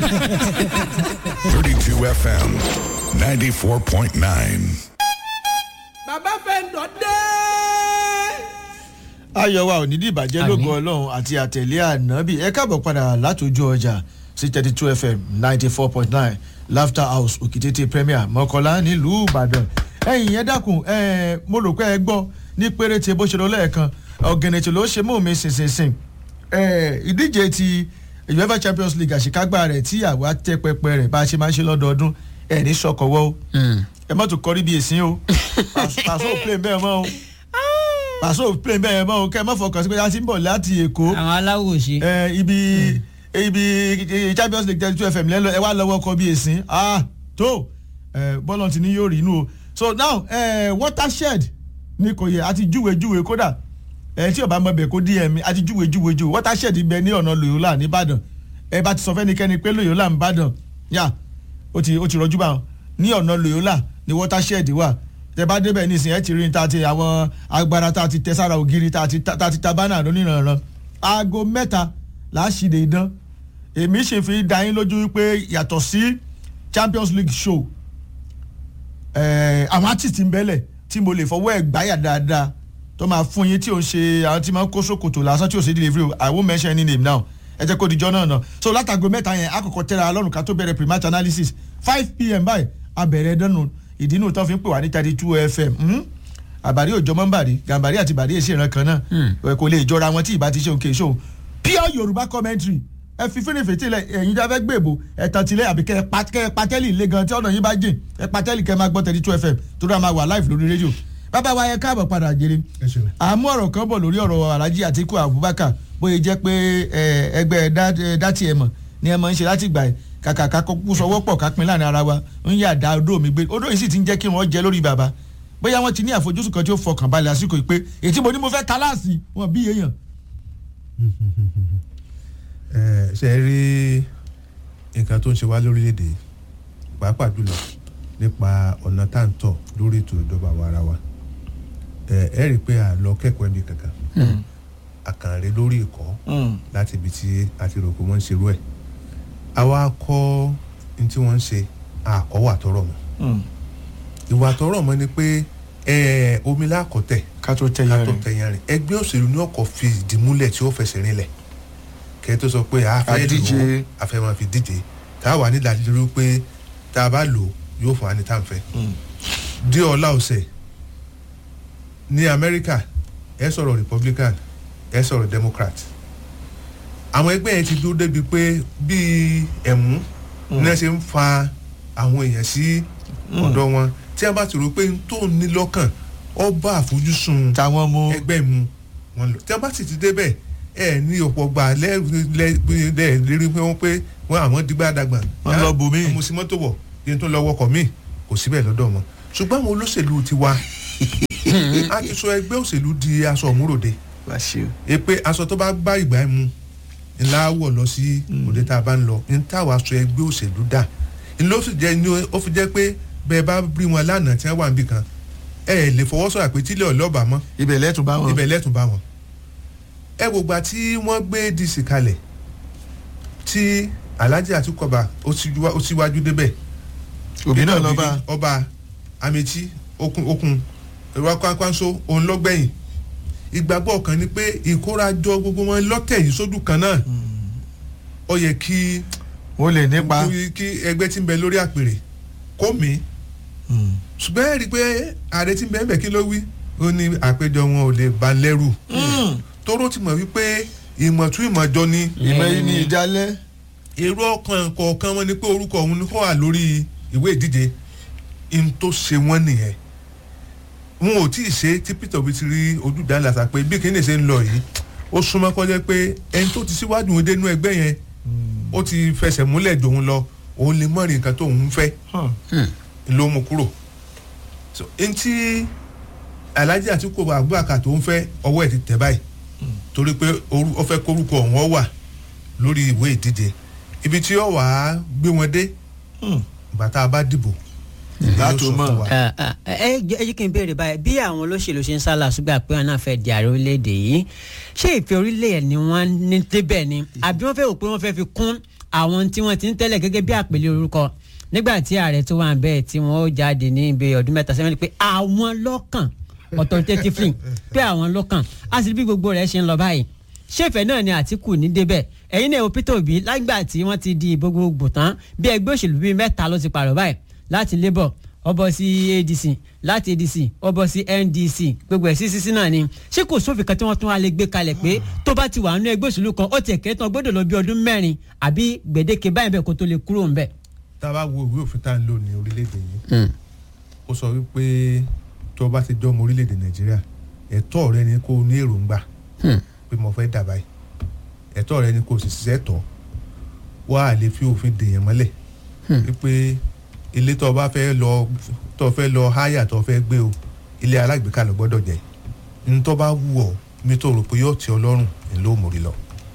32 FM 94.9. bàbá fẹ́ǹdọ̀ dé. ayọ̀ wa ò ní dìbàjẹ́ lógo ọlọ́run àti àtẹ̀lé ànábì ẹ káàbọ̀ padà látòjú ọjà sí thirty two fm ninety four point nine laughter house òkìtètè premier mọ́kànlá nílùú ìbàdàn ẹ̀yìn yẹn dákun ẹ̀ mo rò pé ẹ gbọ́ ní péréte bó ṣe lọ lẹ́ẹ̀kan ọ̀gẹ̀nẹ̀tì ló ṣe mú mi ṣinṣinṣin ẹ̀ ìdíje ti uefa champions league àṣekágbá rẹ̀ tí àwa tẹ́ pẹpẹ rẹ̀ bá a ṣe máa ń ṣe lọ́dọọdún ẹ̀ ní sọkọ̀wọ́ o ẹ mọ́tò kọrí bí èsì o pàṣẹ òpin bẹ́ẹ̀ mọ́ o pàṣẹ òpin bẹ́ẹ̀ mọ́ o kẹ́ ẹ má fọkàn sí pé a ti ń bọ̀ láti èkó àwọn aláwòṣe. ẹ ibi ibi champions league thirty two fm lẹ́lọ ẹ wá lọ́wọ́ kọ bí èsì ah tó ẹ bọ́lọ̀ ti ní yóò rí inú o so now ẹ watershed ní kò yẹ àti júwe júwe kódà ẹ tí o bá mọ bẹ̀ kó dm àti júwe júwe júwe watershed bẹ ní ọ̀nà loyola nìbàdàn ẹ bá ti sọ fẹ́nikẹ́ni pé loyola nìbàdàn yà ó ti ó ti rọjú bá wọn ní ọ̀nà loyola ní watershed wà tẹ bá débẹ̀ nísìnyí ẹ ti rí ta ti àwọn agbára tá a ti tẹ sára ògiri tá a ti tá a ti ta bánà lónìrànràn aago mẹ́ta láṣìlè idán èmi ṣe fi dá yín lójú wípé yàtọ̀ sí champions league show àwọn artist ń bẹ́lẹ̀ tí mo lè fọwọ́ ẹ̀ gbáyà dáadáa tó máa fún yín tí ò ń ṣe àwọn tí máa ń kó sókòtò lásán tí ò sí delivery i won't mention any name now ẹ jẹ́ kó dijọ́ náà náà so látago mẹ́ta yẹn àkọ́kọ́ tẹ́ra lọ́rùn ká tó bẹ̀rẹ̀ pre-match analysis five pm báyìí abẹ̀rẹ̀ dánù ìdínú tó fi ń pè wá ní thirty two fm àbárí òjò mọ́ńbàrí gàmbàrí àti bàrí èsì ìran kan náà kò lè jọra wọn tí ìbá ti ṣe òkè ṣòun pure yorùbá commentary ẹ fi fínnífín tí ẹ̀yin jáfẹ́ gbèbò ẹ tàn tilẹ̀ àbí kẹ́ ẹ patẹ́lì ilé gan tí ọ̀nà yín bá jìn ẹ patẹ́lì kẹ́ ẹ máa gbọ́ thirty two fm tó dáa máa wà live lórí rédíò bàbá wa yẹ káàbọ̀ padà jèrè àmú ọ̀rọ̀ kan bọ̀ lórí ọ̀rọ̀ alhaji atiku abubakar bóyá jẹ́ pé ẹgbẹ́ dátì ẹ̀ mọ̀ ni ẹ máa ń ṣe láti gbà ẹ̀ kàkà kakú sọwọ́ pọ̀ ká pin láàrin ara wa ń yà dá odó mi gbé odó yìí sì ti ń jẹ́ kí wọ́n jẹ lórí bàbá bóyá wọ́n ti ní àfojúsùn kan tí ó fọkàn balẹ̀ àsìkò yìí pé ètí mo ní mo fẹ́ kálásì wọn bí èèyàn ṣe rí nǹkan tó ń ṣe wá lórílẹ̀‐èdè pàápàá jùlọ nípa ọ̀nà tá à ń tọ̀ lórí ètò ìjọba àwa ara wa ẹ rí i pé à lọ kẹ́kọ̀ọ́ ẹ̀mí kankan àkànrè lórí ìkọ́ láti ibi tí a ti rò pé wọ́n ń ṣerú ẹ̀ àwa kọ́ ní tí wọ́n ń ṣe àkọ́wà tọrọ mọ́ ìwà tọrọ mọ́ ni pé omi lákọ̀tẹ̀ ká tó tẹ̀yàn rìn ẹgbẹ́ òṣèlú ní ọkọ̀ fi ìdí múlẹ̀ tí ó fẹsẹ̀ rinlẹ̀ kẹ́ tó sọ pé a fẹ́ lò ó a fẹ́ máa fi díje tá a wà ní ìdádúró pé tá a bá lò yóò fún wa ní tàǹfẹ́. dí ọ̀la ọ̀sẹ̀ ní amẹ́ríkà ẹ sọ̀rọ̀ republican ẹ sọ̀rọ̀ democrat àwọn ẹgbẹ́ yẹn ti dúró débi pé bíi ẹ̀mú náà ṣe ń fa àwọn èèyàn sí ọ̀dọ̀ wọn tí a bá ti rò pé tó ní lọ́kàn ọ bá àfojúsùn ẹgbẹ́ mu wọn lò tí a bá sì ti débẹ̀ ẹ ní ọ̀pọ̀ gbà lérí pé wọ́n pé wọ́n àwọn dìgbà dàgbà wọ́n lọ bù mí mo sì mọ́tò wọ̀ yẹn tó lọ wọkọ̀ mí kò síbẹ̀ lọ́dọ̀ wọn ṣùgbọ́n àwọn olóṣèlú ti wá a ti sọ ẹgbẹ́ òṣèlú di aṣọ òmúròde ẹ pé aṣọ tó bá bá ìgbà ẹ mu ńlá wọ̀ lọ sí òde tá a bá ń lọ ní táwa sọ ẹgbẹ́ òṣèlú dà ńlọ ó sì jẹ́ ní ó fi jẹ́ pé bẹ́ẹ̀ bá rí wọn lánàá tí wọ́n wà níbì kan ẹ lè fọwọ́ sọ̀rọ̀ pé tílẹ̀ ọ̀lọ́ọ̀bà mọ́ ibẹ̀ lẹ́tùn bá wọn ibẹ̀ lẹ́tùn bá wọn ẹ wò gba tí wọ́n gbé dc kalẹ̀ tí alhaji atukọba ó síwájú débẹ̀ òbí náà lọ́ba ọba amechi okun okun ìwakwanso òun lọ́gbẹ̀yìn ìgbàgbọ́ kan ni pé ìkórajọ gbogbo wọn lọ́tẹ̀ yìí sódù kan náà ó yẹ kí wọ́n lè nípa kí ẹgbẹ́ tí ń bẹ lórí àpèrè kó mi ṣùgbọ́n ẹ rí i pé ààrẹ tí ń bẹ ń bẹ kí ló wí ó ní àpéjọ wọn ò lè ba lẹ́rù tóró ti mọ̀ wípé ìmọ̀tún ìmọ̀jọ ni. ìmọ̀ yìí ni ìdálẹ́. èrò ọkàn kọ̀ọ̀kan wọn ni pé orúkọ òun ni kò wà lórí ìwé ìdíje n tó ṣe wọ́n nìyẹn. wọn ò tí ì ṣe tí peter obi ti rí ojúdá làtà pé bí kìíní ṣe ń lọ yìí ó súnmọ́ kọjá pé ẹni tó ti síwájú òun dénú ẹgbẹ́ yẹn ó ti fẹsẹ̀ múlẹ̀ dòun lọ òun lè mọ̀rin nǹkan tó òun fẹ́ ló mú kúrò. ntí alhaji àtikó abubakar tó ń fẹ́ ọwọ́ ẹ̀ ti tẹ̀ báyìí torí pé ó fẹ́ kórúkọ ọ̀hún wà lórí ìwé ìdíje ibi tí ó wàá gbé wọn dé bàtà bá dìbò látò mọ̀. ẹ jẹ́ kí n béèrè báyìí bí àwọn olóṣèlú ṣe ń sálà ṣùgbọ́n pé wọn náà fẹ́ di ààrẹ orílẹ̀-èdè yìí ṣé ìfẹ́ orílẹ̀ ni wọ́n ní débẹ̀ ni àbí wọ́n fẹ́ rò pé wọ́n fẹ́ fi kún àwọn tí wọ́n ti ń tẹ́lẹ̀ gẹ́gẹ́ bí àpèlé orúkọ nígbà tí ààrẹ tó wà bẹ́ẹ̀ tí wọ́n ó jáde ní ibi ọdún mẹ́ta sẹ́yìn pé àwọn lọ́kàn authoritatively pé àwọn lọ́kàn á sì bí gbogbo rẹ̀ ṣe ń lọ báyìí ṣèfẹ̀ náà ni àtìkù ní débẹ̀ ẹ̀yin náà wo Peter Obi lágbà tí wọ́n ti di gbogbogbò tán bí ẹgbẹ́ òṣèlú bíi mẹ́ta ló ti pààrọ̀ báyìí láti Labour ó bọ́ sí ADC láti ADC ó bọ́ sí NDC gbogbo ẹ̀ sí sísí náà ni ṣé kò sófin kan tí wọ́n tún wá lè gbé kalẹ̀ pé tó bá ti wà nínú ẹgbẹ́ òṣèlú kan ó tiẹ̀ kéré tán gbọ́dọ̀ lọ bí ọdún mẹ́rin àbí gbèdéke báyìí bẹ́ẹ̀ kó tó lè kúrò ńbẹ̀. tá a bá wo ìwé òfin tá à ń lò ní orílẹ̀-èdè yìí ó sọ wípé tó o bá ti jọmọ orílẹ̀-èdè nàìjíríà ẹ̀tọ́ rẹ ni kó o ní èròǹgbà pé mo fẹ́ dà báyìí ẹ̀tọ́ rẹ ni kó o sì ṣiṣẹ́ tọ̀ wá à lè fi òfin dèèyàn mọ́lẹ̀ wípé ilé tó o bá fẹ́ lọ tó o fẹ́ lọ háyà tó o fẹ́ gbé o ilé alágbèéká ló gbọ́dọ̀ jẹ́ ní tó bá wù ọ́ mi tó rò pé yóò tẹ́ ọ lọ́rùn ní ló mórí lọ.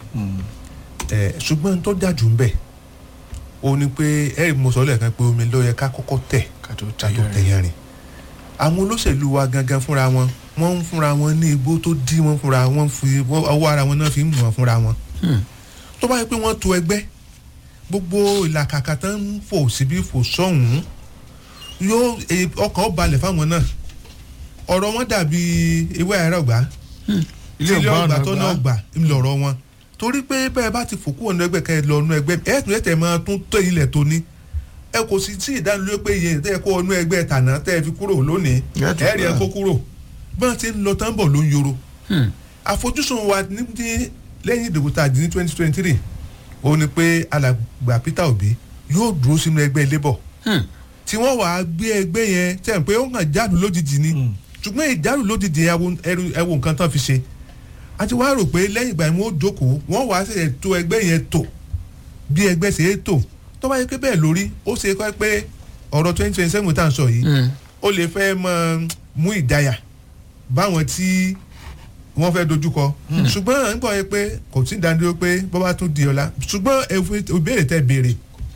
ẹ ṣùgbọ́n tó dájú ń bẹ̀ ó ní pé ẹ̀rí mo sọ lẹ́ẹ̀kan pé omi ló yẹ ká kọ́kọ́ tẹ̀ ká tó ká tó tẹ̀yàn rìn àwọn olóṣèlú wa gangan fúnra wọn wọ́n ń fúnra wọn ní igbó tó dí wọn fúnra wọn fi ọwọ́ ara wọn náà fi ń mú wọn fúnra wọn tó bá yẹ pé wọ́n to ẹgbẹ́ gbogbo ìlàkàkà tán ń fò síbí fò sọ́hùn-ún yóò e- ọkàn ó balẹ̀ fáwọn náà ọ̀rọ̀ wọn dàbí ewé àìrọ̀gbá ilé ilé ọgbà ọgbà ọ̀nà tó náà gbà ńlọrọ̀ wọn torí pé bẹ́ẹ̀ bá ti fòkú ọ̀nà ẹgbẹ́ kẹ́ ẹ lọ ọ̀nà ẹgbẹ́ ẹ̀ tún ẹ̀tẹ̀ máa tún tó ilẹ̀ tó ní ẹ kò sí sí ìdánilójú pé iye tẹ́ ẹ kó ọ̀nà ẹgbẹ́ tànà tẹ́ ẹ fi kúrò lónìí Ẹ tún ẹ rí ẹ gbà. kó kúrò bí wọ́n ti ń lọ tán bọ̀ ló ń yoro àfojúsùn wa ní ní lẹ́yìn ìdìbò tá a di ní twenty twenty three ó ní pé alàgbà Peter Obi yóò dúró sínú ẹgbẹ́ labour tí wọ́n wàá gbé ẹgbẹ́ yẹn tẹ̀ ń pé ó hàn jáde lójijì ni ṣùgbọ́n ìjárù lójijì yẹn ẹwo- ẹrù- ẹwo nǹkan tán fi ṣe a ti wá rò pé lẹ́yìn ìgbà yẹn wọ́n ó jókòó wọ́n wàá ṣe tó ẹgbẹ́ yẹn tò bí ẹgbẹ́ ṣe é tò tó bá yẹ pé bẹ́ẹ̀ lórí ó ṣe kọ́ pé ọ̀rọ̀ twenty twenty seven tá à ń sọ yìí ó lè fẹ́ mọ mú ìdáyà báwọn tí wọ́n fẹ́ dojúkọ ṣùgbọ́n nígbà yẹn pé kò tí ì dánidúró pé bọ́ bá tún di ọ̀la ṣùgbọ́n ẹ- ìbéèrè tẹ́ béèrè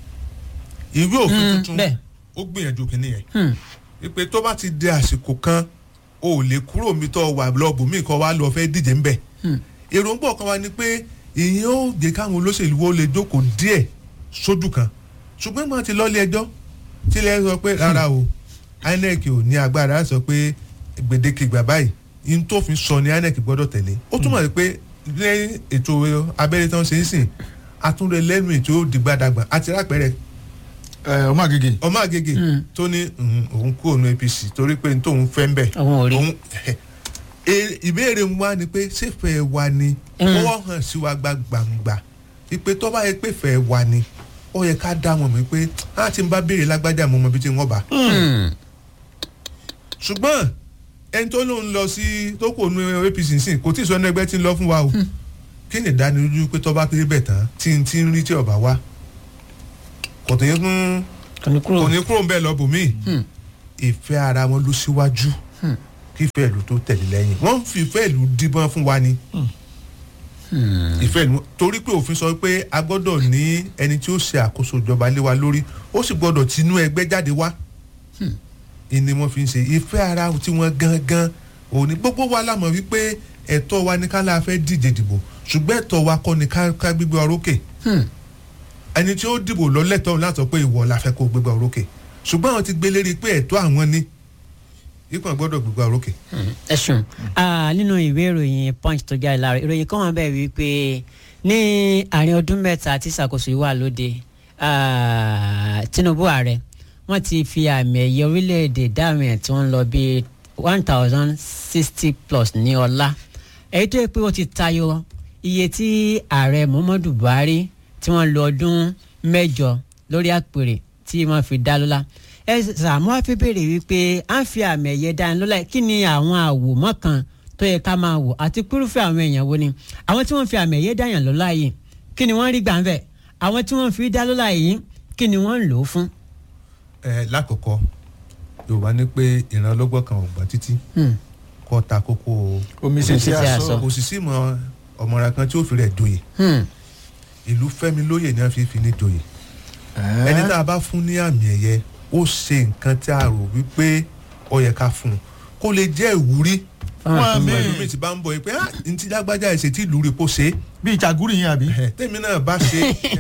ìwé òfin Mm, tuntun bẹ́ẹ̀. ó gbìyànjú kìíní yẹn wípé tó bá ti di àsìkò kan o ò lè kúrò mi tó wà lọ́ọ̀bù mi kọ́ wa lọ fẹ́ díje ńbẹ̀ èròǹgbà kan wa ni pé ìyẹn ó jẹ́ káwọn olóṣèlú wo lè jókòó díẹ̀ sójú kan ṣùgbọ́n mo ti lọ́ọ́lé ẹjọ́ tílẹ̀ sọ pé rárá o INEC ò ní agbára sọ pé gbèdéke ìgbà báyìí in tó fi sọ ni INEC gbọ́dọ̀ tẹ̀lé ó túmọ̀ sí pé lẹ́yìn ètò abẹ́rẹ́ tán ṣe ń sìn àtúndẹ̀ lẹ́nu ètò òdìgbàdàgbà àti rápẹ́rẹ́ ẹ ọmọ àgègè ọmọ àgègè tó ní mhm, òun kúrò ní APC torí pé n tóun fẹ́ ń bẹ̀. Òun ò rí. E- ìbéèrè wa ni pé ṣéfẹ̀ wa ni Mm. ó hàn sí wa gba gbangba ìpè tó bá yẹ pé fẹ́ wa ni ó yẹ ká dá wọn mọ̀ pé á ti ń bá béèrè lágbájá mọ́ ọmọ bíi ti wọ́n bá. ṣùgbọ́n ẹni tó lóun lọ sí tó kò nu APC sìn kò tí ì sọ ní ẹgbẹ́ tí ń lọ fún wa o kí ni ìdánilójú pé tó bá péré bẹ̀ tán tí ń tí ń rí tí ọba wa kò tó yẹ fún kò ní kúrò kò ní kúrò ń bẹ́ẹ̀ lọ bòmí ìfẹ́ ara wọn ló síwájú kí ìfẹ́ ìlú tó tẹ̀lé lẹ́yìn wọ́n ń fi ìfẹ́ ìlú díbọ́n fún wa ni ìfẹ́ ìlú torí pé òfin sọ pé a gbọ́dọ̀ ní ẹni tí ó ṣe àkóso ìjọba lé wa lórí ó sì gbọ́dọ̀ tinú ẹgbẹ́ jáde wá ìní wọ́n fi ń ṣe ìfẹ́ ara tí wọ́n gangan òní gbogbo wa lámọ̀ wípé ẹ̀tọ́ wa ní ká láà fẹ́ díje dìbò ṣùgbọ́n ẹ̀tọ́ wa kọ́ ni ká ká gbígbé orókè ẹni tí ó dìbò lọ́lẹ́tọ̀ọ́ láti sọ pé ìwọ la fẹ́ kó gbégbá orókè ṣùgbọ́n àwọn ti gbé lérí pé ẹ̀tọ́ àwọn ni ipò gbọ́dọ̀ gbégbá orókè. ẹ ṣeun Ah, nínú ìwé ìròyìn punch tó jáde láàárọ̀ ìròyìn kan wà bẹ́ẹ̀ wípé ní àárín ọdún mẹ́ta tí ìṣàkóso yìí wà lóde ah, Tinubu ààrẹ wọ́n ti fi àmì ẹ̀yẹ orílẹ̀-èdè dáhùn ẹ̀ tí wọ́n ń lọ bíi one thousand sixty plus ní ọlá èyí tó yẹ pé ó ti tayọ iye tí ààrẹ Muhammadu Buhari tí wọ́n lo ọdún mẹ́jọ lórí àpèrè tí wọ́n fi dá lọ́lá ẹ sàmú wá fi béèrè wípé à ń fi àmì ẹ̀yẹ dání lọ́lá kí ni àwọn àwòmọ́ kan tó yẹ ká máa wò àti pírúfẹ́ àwọn èèyàn wo ni àwọn tí wọ́n fi àmì ẹ̀yẹ dáyàn lọ́lá yìí kí ni wọ́n rí gbà ń bẹ̀ àwọn tí wọ́n fi dá lọ́lá yìí kí ni wọ́n ń lò ó fún. ẹ lákọ̀ọ́kọ́ yorùbá ní pé ìran ọlọ́gbọ́n kan ò gbọ́n títí Hmm. kọ́ ta kókó omi ṣe ṣe tí a aṣọ. sọ kò sì sí mọ ọmọra kan tí ó fi rẹ̀ joyè Hmm. ìlú fẹ́mi lóyè ni wọ́n fi fi ní joyè ẹni tá a bá fún ní àmì ẹ̀yẹ ó ṣe nǹkan tí a rò wípé ó yẹ ká fún un kó lè jẹ́ ìwúrí Fáwọn tó ń bọ̀. ẹlòmíì ti bá ń bọ̀ yìí pé ah ntí lágbájá ẹ̀sẹ̀ tí ìlú rẹ̀ pọ̀ ṣe é bíi ìjàgúrì yẹn àbí. ẹ, tèmi náà bá ṣe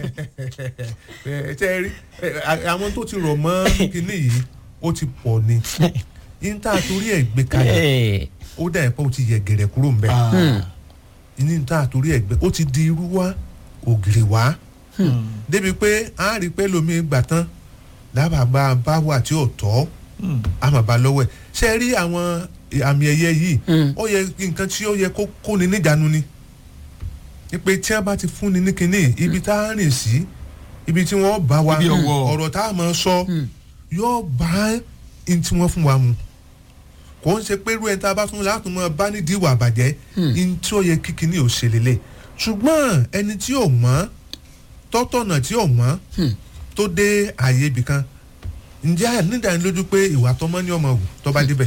ẹ ṣe rí ẹ, a- àwọn tó ti rọ̀ mọ́ kinní yìí ó ti pọ̀ ni níta torí ẹ̀ gbé kalẹ̀ Ẹ̀, ó dà ẹ̀ pé ó ti yẹ gẹ̀rẹ̀ kúrò ń bẹ̀ Ah. níta torí ẹ̀ gbé ó ti di irú wá ògiri wá débi pé a rí pé lómi gbà tán lábàbà bá wà tí ò tọ́ Hmm. a máa bá lọ́wọ́ ẹ̀ ṣe rí àwọn àmì ẹ̀yẹ yìí Mm. ó yẹ nǹkan tí ó yẹ kó kóni níjànú ni ni pé tí wọ́n bá ti fúnni ní kinní ibi tá a rìn sí ibi tí wọ́n bá wa Ibi ọ̀wọ̀. ọ̀rọ̀ tá a máa sọ yóò bá n tí wọ́n fún wa mu kò ń ṣe pé irú ẹni tá a bá tún láti mọ bá nídìí ìwà àbàjẹ́ n tí ó yẹ kí kinní ò ṣe lélẹ̀ ṣùgbọ́n ẹni tí ò mọ̀ tọ́tọ̀nà tí ò mọ̀ tó dé ààyè ibì kan ǹjẹ́ nídàánilójú pé ìwà tọmọ ní ọmọ wù tó bá débẹ̀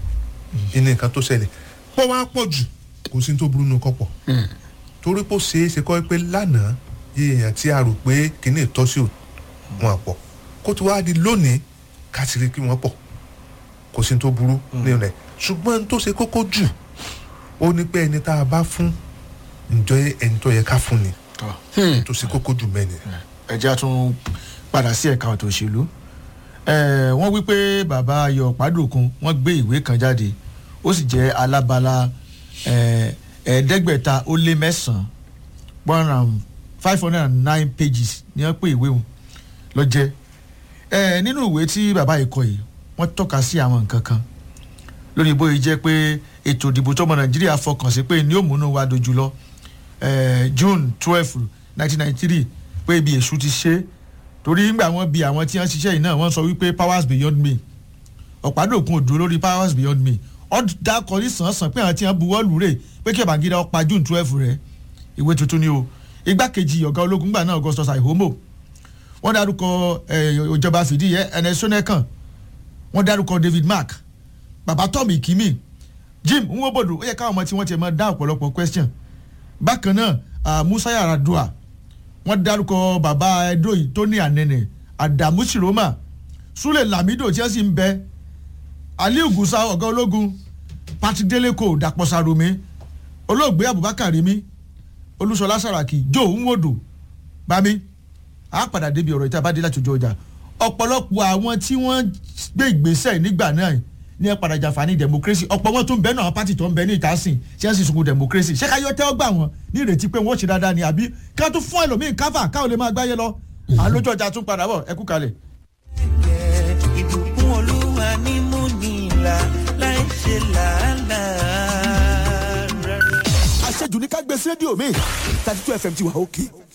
ìní nǹkan tó ṣẹlẹ̀ pọ̀ wá pọ̀ jù kò sí ní tó burú nu kọ́pọ̀ torí pé ó ṣeé ṣe kọ́ pé lánàá iye èèyàn tí a rò pé kìíní ìtọ́sí ò wọn pọ̀ kó tó wá di lónìí kásìrì kí wọ́n pọ̀ kò sí ní tó burú nínú rẹ̀ ṣùgbọ́n ní tó ṣe kókó jù ó ní pé ẹni tá a bá fún ǹjọ́ ẹni tó yẹ ká fún ni Tọ́. tó ṣe kókó jù mẹ́ni. ẹ jẹ́ a tún padà sí ẹ̀ka ọ̀tọ̀ òṣèlú Eh, wọ́n wí pé bàbá ayọ̀ pàdùkún wọ́n gbé ìwé kan jáde ó sì jẹ́ alábala eh, ẹ̀ẹ́dẹ́gbẹ̀ta ó lé mẹ́sàn-án one and five hundred and nine pages ni wọ́n pè ìwé wọn lọ jẹ́ Eh, nínú ìwé tí bàbá yìí kọ yìí wọ́n tọ́ka sí àwọn nǹkan kan lórí bóyá jẹ́ pé ètò ìdìbò tọmọ nàìjíríà fọkàn sí pé ní òmùnú wa dojú lọ eh, june twelve nineteen ninety three pé ibi èṣù ti ṣe é torí nígbà wọn bi àwọn tí wọn ṣiṣẹ́ yìí náà wọ́n sọ wípé powers beyond me ọ̀pádòkun òdúró lórí powers beyond me ọ̀dà kọrí sàn-sàn pé àwọn tí wọ́n buwọ́ lù rè pé kí Babangida ó pa june twelve rẹ̀ ìwé tuntun ni o igbákejì ọ̀gá ológun gbà náà augustus aihomo wọ́n dárúkọ eh, ìjọba fìdíhẹ ernest shonekan wọ́n dárúkọ david mark baba tom ikimi jim nwobodo ó yẹ káwọn ọmọ tí wọ́n ti máa dá ọ̀pọ̀lọpọ̀ question bákan náà ah, musa yaradua wọ́n dárúkọ baba edo yìí tó ní ànẹnẹ adamu siroma sule lamido tí wọ́n sì ń bẹ aliu gusa ọ̀gá ológun patrick deleko dapò sarumi olóògbé abubakar rimi olúṣọlá saraki joe nwodo bami a padà débi ọ̀rọ̀ ìta bá dé láti ojú ọjà ọ̀pọ̀lọpọ̀ àwọn tí wọ́n gbé ìgbésẹ̀ nígbà náà ní ẹ padà jàǹfààní democracy ọ̀pọ̀ wọn tó ń bẹ náà àwọn pátì tó ń bẹ ní ìtàsìn tí wọ́n sì sunkún democracy ṣé káyọ̀ tẹ́wọ́ gbà wọ́n ní ìrètí pé wọ́n ṣe dáadáa ni àbí ká tún fún ẹlòmíín káfà káwọn lè máa gbáyé lọ àlójú ọjà tún padà bọ̀ ẹ kú kalẹ̀. ìbùkún olúwa ní mú nílà láì ṣe làálàá rárá. àṣejù ní ká gbé sí rédíò mi thirty two fm ti wà òkè